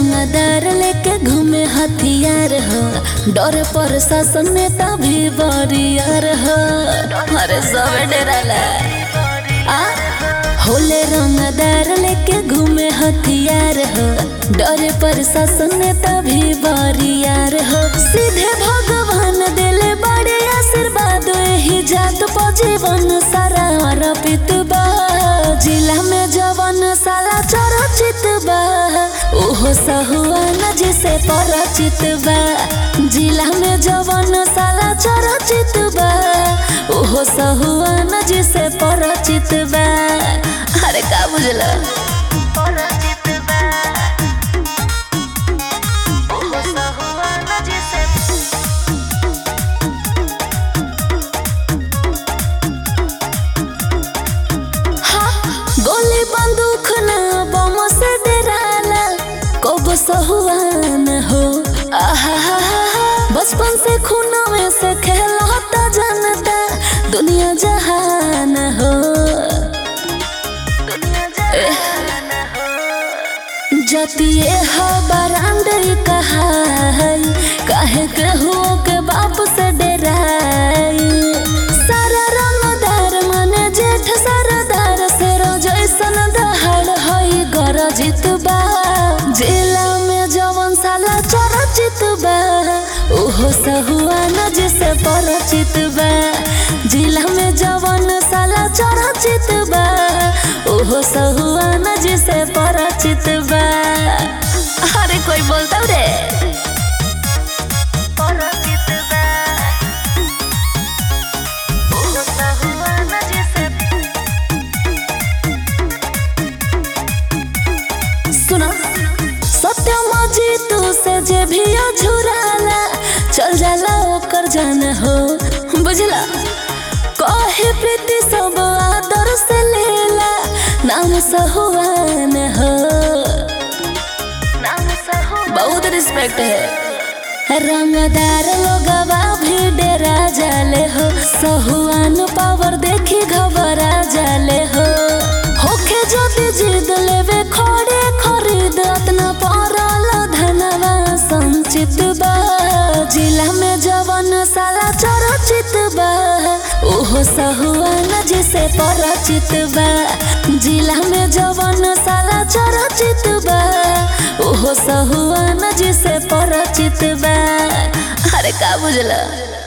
रंगदार लेके घूमे हथियार हो डर पर शासन नेता भी बरियार हो अरे सब डराला आ होले रंगदार लेके घूमे हथियार हो डरे पर शासन नेता भी बरियार हो सीधे भगवान दिले बड़े आशीर्वाद ही जात पर जीवन सारा अर्पित बा जिला में जवन साला चरचित बा ओहो सहुआन जिसे परिचित बा जिला में जवन साला चरचित बा ओहो सहुआन जिसे परिचित बा अरे का बुझला गोली बंदूक ना बम से डराला कब सहुआन हो आहा बचपन से खून में से खेलता जनता दुनिया जहान हो जतिए हो बरांड कहा काहे के हो के बाप से डराई सारा रंगदार मने जेठ सरदार से जैसन दहाड़ हई गरजित बा जिला में जवन साला चरचित बा ओहो सहुआन जिसे परिचित बा जिला में जवन साला चरचित बा ओहो सहुआन जिसे परिचित बा अरे कोई बोलता रे सुना सत्यम जीतू से जे भी झुराला चल जाला ओकर जान हो बुझला कहे प्रीति सब आदर से लेला नाम सहुआन हो बहुत रिस्पेक्ट है रंगदार लोगवा भी डेरा जाले हो सहुआन पावर देखी घबरा जाले हो होखे ज्योति जिद लेवे खड़े खरीद अतना परल धनवा संचित बा जिला में जवन साला चरचित बा ओहो सहुआन जिसे परिचित बा जिला में जवन साला चरचित बा ओहो सहुआन जिसे परिचित बा अरे का बुझला